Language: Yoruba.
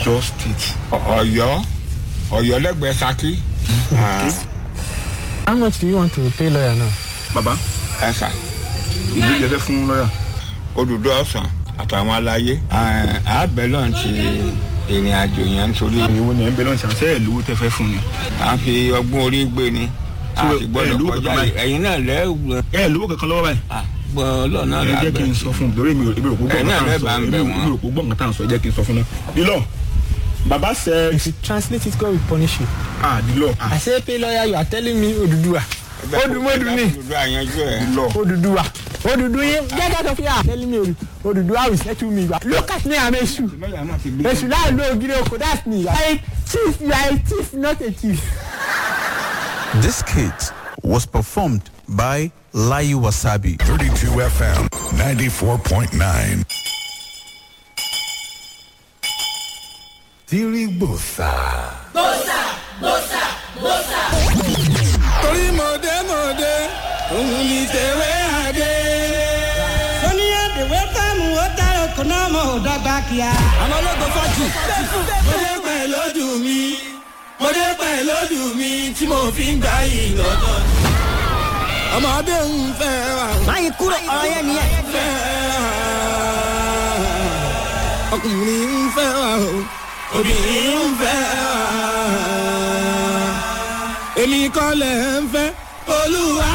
ọ̀yọ́ state. ọ̀yọ́ ọ̀yọ́ lẹ́gbẹ̀ẹ́ saki. How much do you want to pay lawyer now? bàbá ẹ̀sà ìlú ìjẹ́fẹ́ fún lọ́yà. odùdó ọ̀sán àtàwọn aláyé àbẹ̀ náà ti ìrìn àjò yẹn nítorí ìwọ ni ẹ̀ ń bẹ lọ́nà ṣàṣẹ́ ẹ̀ lówó tẹ́ fẹ́ fún ni. à ń fi ọgbọ́n orí gbé ni a Ṣé sì ẹ gbọ́dọ̀ lówó kọjá kankan báyìí? ẹ̀yin náà lẹ́gbẹ̀ẹ́ ẹ lówó kankan lọ́wọ́ báyìí. gbọ́ lọ́nà ẹ jẹ́ kí n làbẹ̀ sọ fún un lórí mi ò èmi ò kó gbọ́ Ẹ̀yin náà nǹkan tá à ń lẹ́bàá sọ ń bẹ̀ èmi ò- wọ́n. èmi ò kó gbọ́ nǹkan tá à ń sọ ẹ jẹ́ kí n sọ fún un náà. dílọ bàbá sẹ If you translate it, God will punish you. ah dílọ ah I say pay lawyer, you are telling me Oduduwa. Odumodu ni. odùdó àyànjú ẹ̀ dílọ. Oduduwa. Odudu yin. Get out of here. Telling me Odu- Oduduwa will settle me. Look at me, I'm Eshu. lọ́yà náà ti gbé. Eshu láì lo ògiri oko, that's me. You are a thief, you are a thief, not a thief. This skit was performed by Layu Wasabi. 32 FM 94.9. Tirigbosa. torí mọ̀dé mọ̀dé òun ni tèwé àdé. sọ́ni àdèwé fẹ́mu ó dára kò náà mọ̀ ọ́ dọ́gba kíá. àwọn ológun fọ́jì. mọ̀dé pẹ̀ lójú mi mọ̀dé pẹ̀ lójú mi tí mo fi ń gbà yìí lọ́dọ̀. ọmọdé ń fẹ́ wa. báyìí kúrò ọ̀rọ̀ yẹn nìyẹn. fẹ́ wa. ọkùnrin ń fẹ́ wa o obìnrin ń fẹ́ wa. èmi kọ́ lẹ̀ ń fẹ́ olúwa